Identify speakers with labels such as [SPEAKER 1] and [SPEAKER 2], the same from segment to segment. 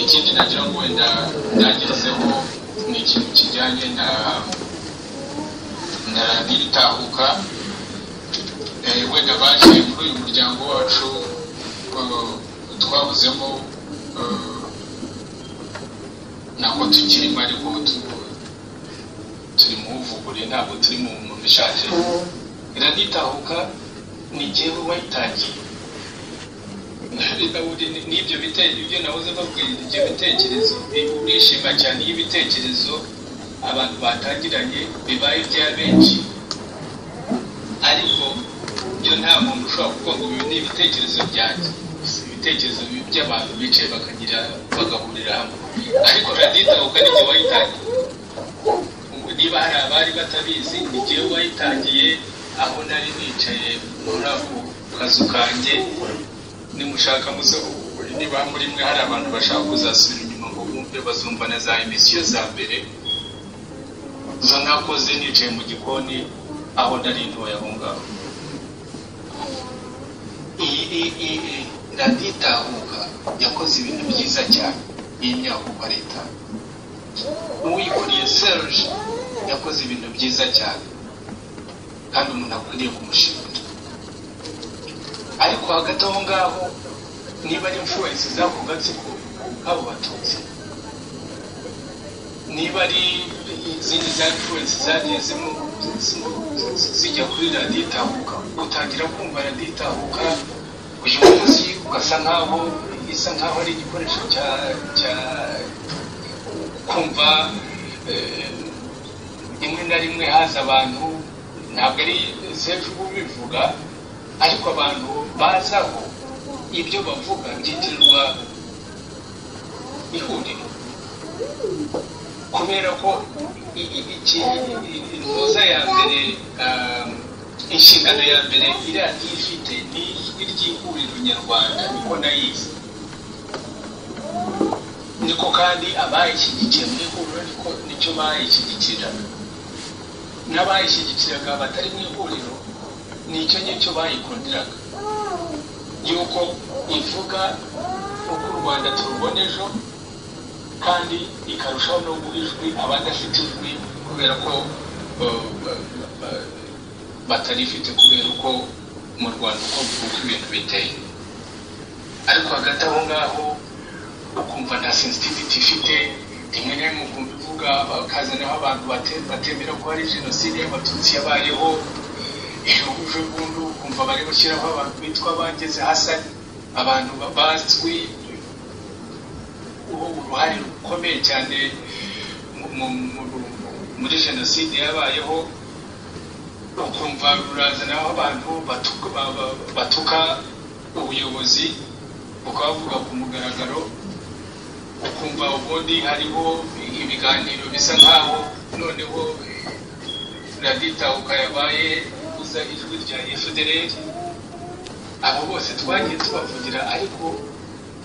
[SPEAKER 1] ikindi nagira ngo wenda byagezeho ni ikintu kijyanye na na n'iritahuka Eh, wenda baje muri uyu muryango wacu eh, twavuzemo eh, ntabwo tukirimo ariko tu- turi mu wuvugure ntabwo turi mu muntu ushaje iranitahuka ni jyewe wayitangiye Nari nawuri- ni- n'ibyo bite- ibyo nahoze babwira ibyo bitekerezo ni- nishima cyane iyo ibitekerezo abantu batangiranye bibaye ibya benshi ariko byo nta muntu ushobora kuvuga ngo ibi ni ibitekerezo byanjye Si ibitekerezo bi- by'abantu bicaye bakagira bagahurira hamwe ariko raditahuka ni jye wayitangiye ubu niba hari abari batabizi ni jyewe wayitangiye aho nari nicaye muri ako kazu kanjye nimushaka muze niba muri mwe hari abantu bashaka kuzasubira inyuma ngo bumve bazumva na za emisiyo za mbere zo nakoze nicaye mu gikoni aho nari ntoya aho ngaho iyi iyi iyi raditahuka yakoze ibintu byiza cyane iyi myahuka leta uwikuriye Serge yakoze ibintu byiza cyane kandi umuntu akwiriye kumushimira ariko hagati aho ngaho niba ari influence z'ako gatsiko k'abo batutsi niba ari izindi za influence zagiye zimu- zi- zi- zijya kuri radiyo itahuka utangira kumva radiyo itahuka uyu munsi ugasa nkaho isa nkaho ari igikoresho cya cya kumva eh, rimwe na rimwe haza abantu ntabwo ari sefu ubivuga ariko abantu bazaho ibyo bavuga byitirirwa ihuriro kubera ko i- i- iki intuza ya mbere ah, inshingano ya mbere iradiyo ifite ni iry'ihuriro nyarwanda niko nayizi niko kandi abayishyigikiye mu ihuriro niko nicyo bayishyigikira n'abayishyigikiraga batari mu ihuriro nicyo ngicyo bayikundiraga yuko ivuga uko u rwanda turubona ejo kandi ikarushaho no guha ijwi abadafite ijwi kubera ko eh, ba- ba- batarifite kubera uko mu rwanda uko uko ibintu biteye ariko hagati aho ngaho ukumva nta sensitivity ifite rimwe na rimwe ukumva ivuga bakazanaho abantu bate- batemera ko hari jenoside y'abatutsi yabayeho ihuje bundu ukumva bari gushyiraho abantu bitwa abangeze hasani abantu ba- bazwi uwo uruhare rukomeye cyane mu- mu- mu- muri jenoside yabayeho ukumva rurazanaho abantu batuka, ba- ba- batuka ubuyobozi bukavuga ku mugaragaro ukumva ubundi hariho ibiganiro bisa nkaho noneho radita ukayabaye uza ijwi rya efudereri abo bose twagiye tubavugira ariko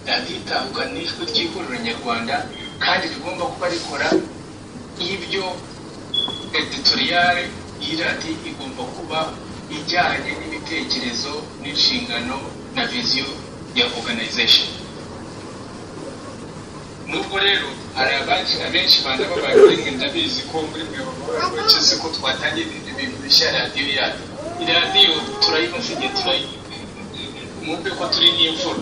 [SPEAKER 1] radita ni ijwi ry'ihuriro nyarwanda kandi rigomba kuba rikora ibyo editoriyare y'iradi igomba kuba ijyanye n'ibitekerezo n'inshingano na viziyo ya organization nubwo rero hari abenshi abenshi bana b'abarinzi ndabizi ko muri mwe bababaje se ko twatangiye ibintu ibintu bishya radiyo yacu radiyo turayibasiye igihe turayinywa mwumve ko turi n'imvura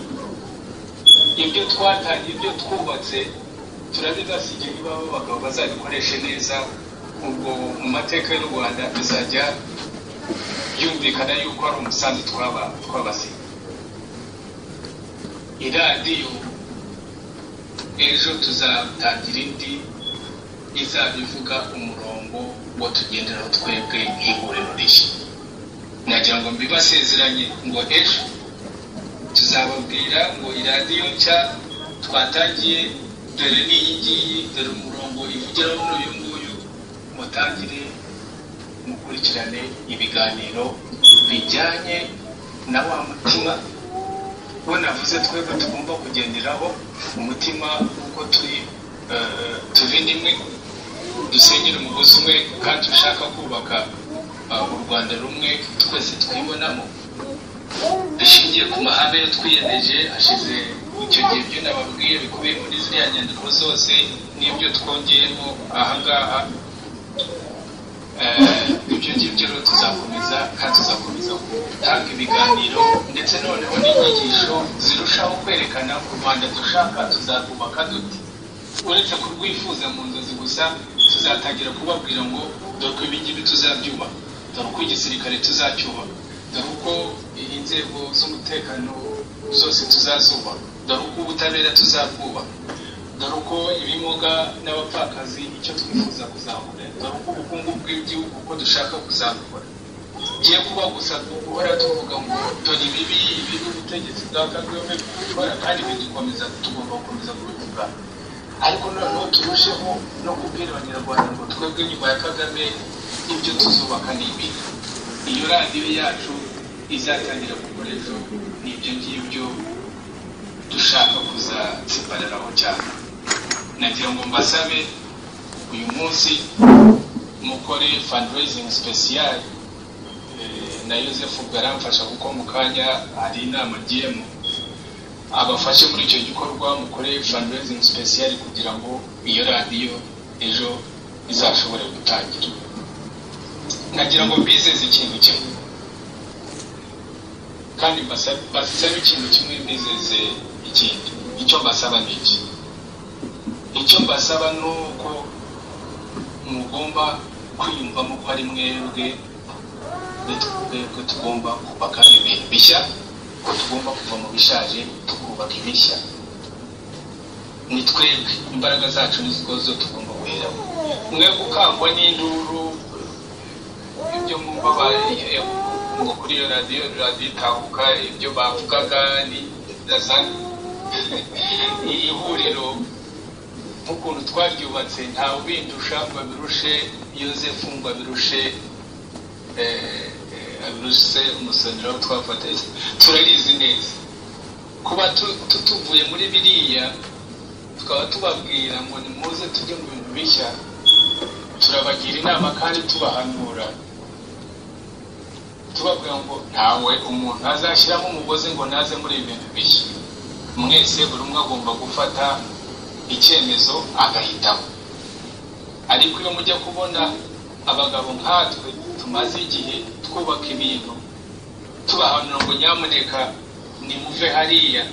[SPEAKER 1] ibyo twatangiye ibyo twubatse turabibasigiye niba abo bagabo bazabikoreshe neza ubwo mu mateka y'u rwanda bizajya yumvikana yuko ari umusanzu twaba twabasigiye iradiyo ejo tuzatangira indi izaba ivuga umurongo wo tugenderaho twebwe nk'ihuriro rishya nagira ngo mbibasezeranye ngo ejo tuzababwira ngo iradiyo nshya twatangiye dore n'iyi ngiyi dore umurongo ivugiraho n'uyu nguyu mutangire mukurikirane ibiganiro bijyanye na wa mutima bo navuze twebwe tugomba kugenderaho umutima uko turi eh, tuve rimwe dusenyera umugozi umwe kandi dushaka kubaka eh, u rwanda rumwe twese twibonamo dushingiye ku mahame yatwiyemeje hashize icyo gihe ibyo nababwiye bikubiye muri ziriya nyandiko zose n'ibyo twongeyemo aha ngaha Eh, ibyo ngibyo rero tuzakomeza kandi tuzakomeza gutanga ibiganiro ndetse noneho n'inyigisho zirushaho kwerekana ko u rwanda dushaka tuzarwubaka dute uretse kurwifuza mu nzozi gusa tuzatangira kubabwira ngo dore uko ibi ngibi tuzabyubaka dore uko igisirikare tuzacyubaka dore uko inzego z'umutekano zose tuzazubaka dore uko ubutabera tuzabwubaka dore uko ibimuga n'abapfakazi icyo twifuza kuzamura dore uko ubukungu bw'igihugu uko dushaka kuzamura ngiye kuba gusa guhora tuvuga ngo dore ibibi ibi n'ubutegetsi bwa kagame bukora kandi bidukomeza tugomba gukomeza kubivuga ariko noneho turusheho no kubwira abanyarwanda ngo twebwe nyuma ya kagame ibyo tuzubaka ni ibi iyo radiyo yacu izatangira gukora ejo ni ibyo ngibyo dushaka kuzatsibariraho cyane nagira ngo mbasabe uyu munsi mukore fundraising special Eh, na Yosefu bwaramfasha kuko mu kanya hari inama agiyemo abafashe muri icyo gikorwa mukore fundraising special kugira ngo iyo radiyo ejo izashobore gutangira nagira ngo bizeze ikintu kimwe kandi mbasa- basabe ikintu kimwe bizeze ikindi icyo mbasaba ni iki icyo mbasaba ni uko mugomba kwiyumvamo ko ari mwebwe twebwe tugomba kubaka ibintu bishya ko tugomba kuva mu bishaje tukubaka ibishya ni twebwe imbaraga zacu nizwo zo tugomba guheramo mwe gukangwa n'induru ibyo mwumva bariye ngo kuri iyo radiyo radiyo itanguka ibyo bavugaga ni ndasa iri huriro nk'ukuntu twaryubatse nta ubindusha ngo abirushe yosefu ngo abirushe eh, eh, abirushe umusonera aho twafatanye turabizi neza kuba tu- tu- tuvuye muri biriya tukaba tubabwira ngo nimuze tujye mu bintu bishya turabagira inama kandi tubahanura tubabwira ngo ntawe umuntu azashyiramo umugozi ngo naze muri ibi bintu bishya mwese buri umwe agomba gufata icyemezo agahitamo ariko iyo mujya kubona abagabo nkatwe tumaze igihe twubaka ibintu tubahanura ngo nyamuneka nimuve hariya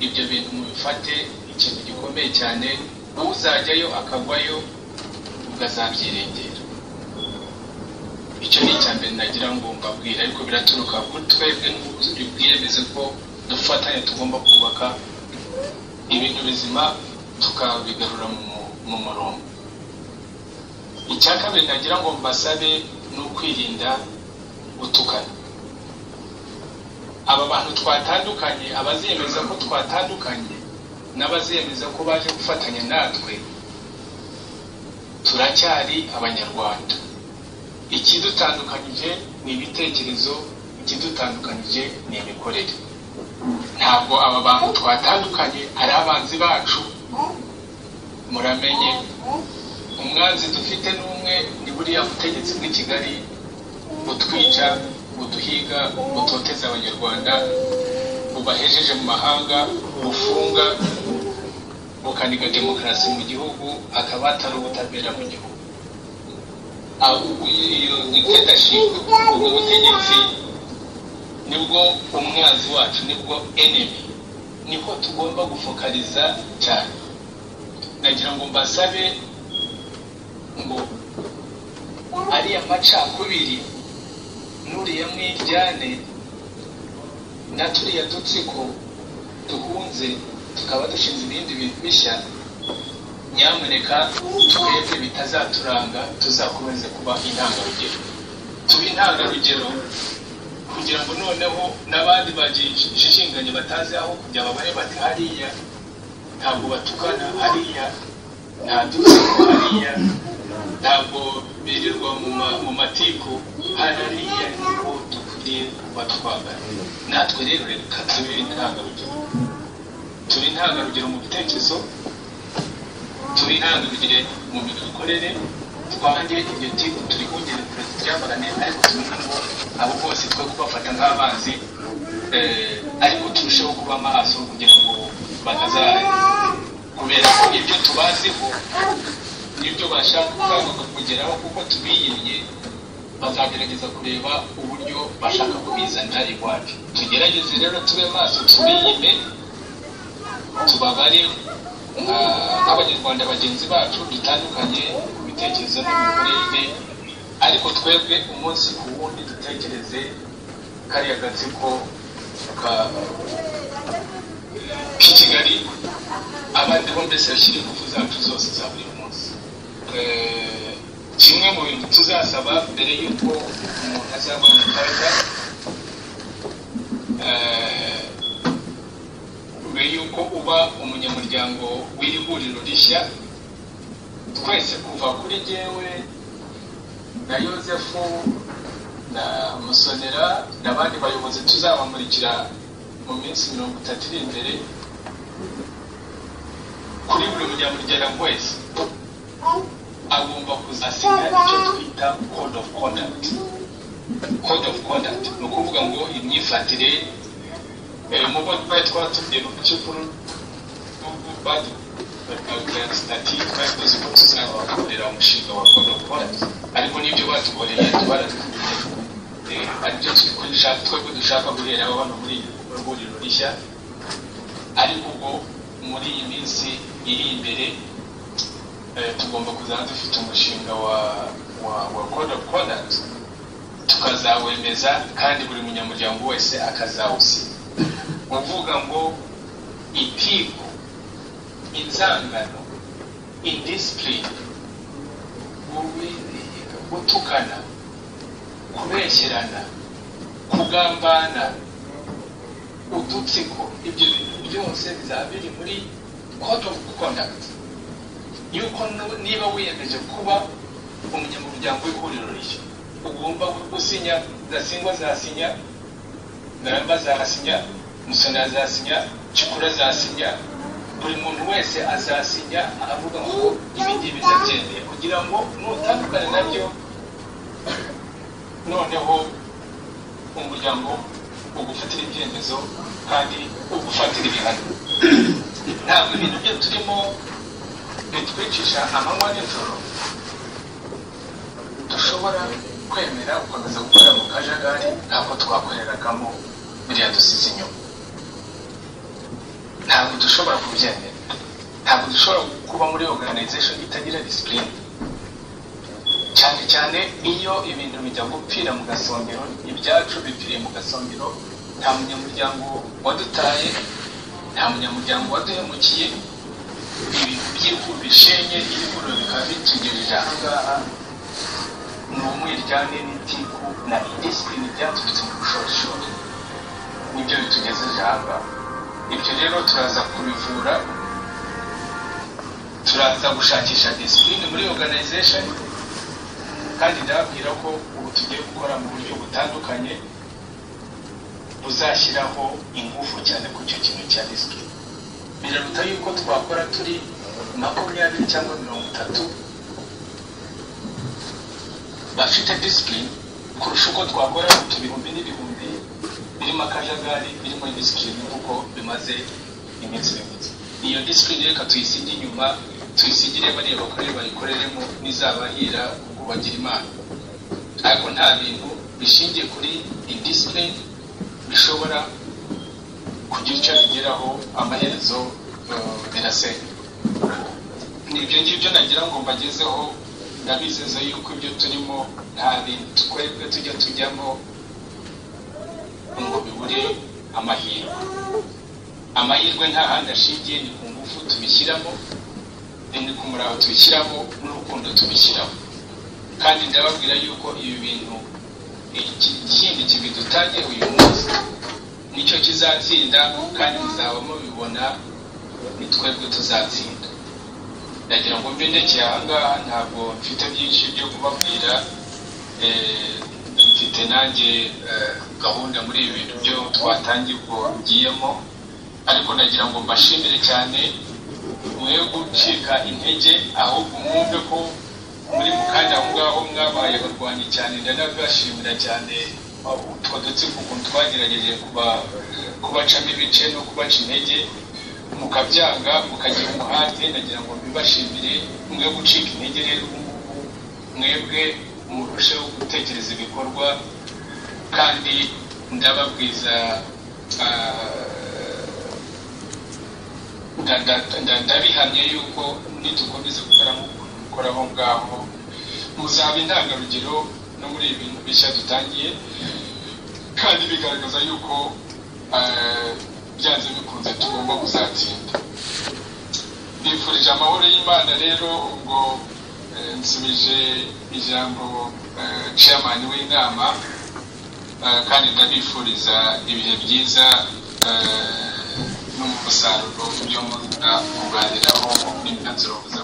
[SPEAKER 1] ibyo bintu mubifate ikintu gikomeye cyane uzajyayo akagwayo ukazabyirengera icyo ni icya mbere nagira ngo mbabwire ariko biraturuka kuri twebwe bwiyemeze ko dufatanye tugomba kubaka ibintu bizima tukabigarura mu mu- mu murongo icya kabiri nagira ngo mbasabe ni ukwirinda gutukana aba bantu twatandukanye abaziyemeza ko twatandukanye n'abaziyemeza ko baje gufatanya natwe turacyari abanyarwanda ikidutandukanyije ni ibitekerezo ikidutandukanyije ni imikorere ntabwo aba bantu twatandukanye ari abanzi bacu muramenye umwanzi dufite n'umwe ni buriya butegetsi bw'i kigali butwica buduhiga butoteza abanyarwanda bubahejeje mu mahanga bufunga bukaniga demokarasi mu gihugu akaba atari ubutabera mu gihugu ahubwo iyo dictatorship ubwo butegetsi nibwo umwanzi wacu nibwo enemy niho tugomba gufokaliza cyane nagira ngo mbasabe ngo ariya macakubiri n'uriya mwiryane na turiya dutsiko duhunze tukaba dushinze ibindi bintu bishya nyamuneka twebwe bitazaturanga tuzakomeze kuba intangarugero tube intangarugero kugira ngo noneho n'abandi bajijinganye batazi aho kujya babahe bati hariya ntabwo batukana hariya nta dutsiko hariya ntabwo birirwa mu ma- mu matiku hariya niho dukwiriye kuba twagana natwe rero reka tube intangarugero tube intangarugero mu bitekerezo tube intangarugero mu mikorere twange iryo tiku turi kongera kureka ryamagane ariko tumenye ngo abo bose twe kubafata nk'abanzi eh, ariko turusheho kuba maso kugira ngo bataza kubera ko ibyo tubaziho n'ibyo bashaka kugeraho kuko tubiyimye bazagerageza kureba uburyo bashaka kubizanira iwacu tugerageze rero tube maso tubiyime tubabare nka- nk'abanyarwanda bagenzi bacu dutandukanye ku bitekerezo n'imikorere ariko twebwe umunsi ku wundi dutekereze kariya gatsiko ka k'i kigali abandi bo mbese bashyire ingufu zacu zose za buri munsi Eh, kimwe mu bintu tuzasaba mbere y'uko umuntu azabona imbaraga eh, mbere y'uko uba umunyamuryango w'iri huriro rishya twese kuva kuri jyewe na yosefu na musonera n'abandi bayobozi tuzabamurikira mu minsi mirongo itatu iri imbere kuri buri munyamuryango wese agomba kuzasiga icyo twita code of conduct code of conduct ni ukuvuga ngo imyifatire eh, mu bo twari twatumye mu cy'ukuru badutati twari tuzi ko tuzabakorera umushinga wa code of conduct ariko n'ibyo batukoreye tubaratubwiye aribyo dushaka twebwe dushaka guheraho hano muri iri huriro rishya ariko ubwo muri iyi minsi iri imbere eh, tugomba kuzaba dufite umushinga wa wa wa code of conduct tukazawemeza kandi buri munyamuryango wese akazawusiba uvuga ngo itiku inzangano indisipurine ububi gutukana kubeshyerana kugambana udutsiko ibyo bintu byose bizaba biri muri code of conduct yuko nu- niba wiyemeje kuba umunyamuryango w'ihuriro rishya ugomba gusinya zasingwa zasinya garamba azasinya musoni azasinya cyukura azasinya buri muntu wese azasinya avuga ngo ibi ngibi ndabyemeye kugira ngo nutandukane nabyo noneho umuryango ugufatira ibyemezo kandi ugufatira ibihano ntabwo ibintu byo turimo bitwicisha amanywa n'ijoro dushobora kwemera gukomeza gukora mu kajagari ntabwo twakoreragamo biriya dusize inyuma ntabwo dushobora kubyemera ntabwo dushobora kuba muri organization itagira discipline cyane cyane iyo ibintu bijya gupfira mu gasongero ibyacu bipfiriye mu gasongero nta munyamuryango wadutaye nta munyamuryango waduhemukiye ibintu by'ifu bishenye ibiguro bikaba bitugejeje ahangaha ni umwiryane n'itiku na idisipurine byaturutse mu bushorishori nibyo bitugejeje ahangaha ibyo rero turaza kubivura turaza gushakisha disipurine muri organization kandi ndababwira ko ubu tugiye gukora mu buryo butandukanye buzashyiraho ingufu cyane ku icyo kintu cya disipurine biraruta yuko twakora turi makumyabiri cyangwa mirongo itatu bafite disipurine kurusha uko twakora utu bihumbi n'ibihumbi birimo akajagari birimo disipurine kuko bimaze iminsi miguzi iyo disipurine reka tuyisigire inyuma tuyisigire bareba kuri bayikoreremo n'izabahira kubagira imana ariko nta bintu bishingiye kuri indisipurine bishobora kugira icyo bigeraho amaherezo eh, birasenya ni ibyo ngibyo nagira ngo mbagezeho ndabizeza yuko ibyo turimo nta bintu twebwe tujya tujyamo ngo bibure amahirwe amahirwe nta handi ashingiye ni ku ngufu tubishyiramo ni ku murava tubishyiramo n'urukundo tubishyiramo kandi ndababwira yuko ibi bintu iki kindi kibidutanye uyu munsi nicyo kizatsinda kandi muzaba mubibona ni twebwe tuzatsinda ndagira ngo mbendekeye ahangaha ntabwo mfite byinshi byo kubabwira eh, mfite nanjye eh, gahunda muri ibi bintu byo twatangiye ubwo ngiyemo ariko nagira ngo mbashimire cyane mwe gucika intege ahubwo mwumve ko muri mu kanya aho ngaho mwabaye abarwanyi cyane ndanabibashimira cyane utwo dutsiko ukuntu twagerageje kuba kubacamo ibice no kubaca intege mukabyanga mukagira umuhate nagira ngo mbibashimire mwe gucika intege rero ubu ngubu mwebwe murusheho gutekereza ibikorwa kandi ndababwiza ah, nda- nda- nda- ndabihamye yuko nitukomeza gukora nk'uko mukora aho ngaho muzaba intangarugero no muri ibi bintu bishya dutangiye kandi bigaragaza yuko eh, byanze bikunze tugomba kuzatsinda nifurije amahoro y'imana rero ubwo eh, nsubije ijambo eh, chairman w'inama eh, kandi ndabifuriza ibihe byiza eh, n'umusaruro byo muza kuganiraho n'imyanzuro muza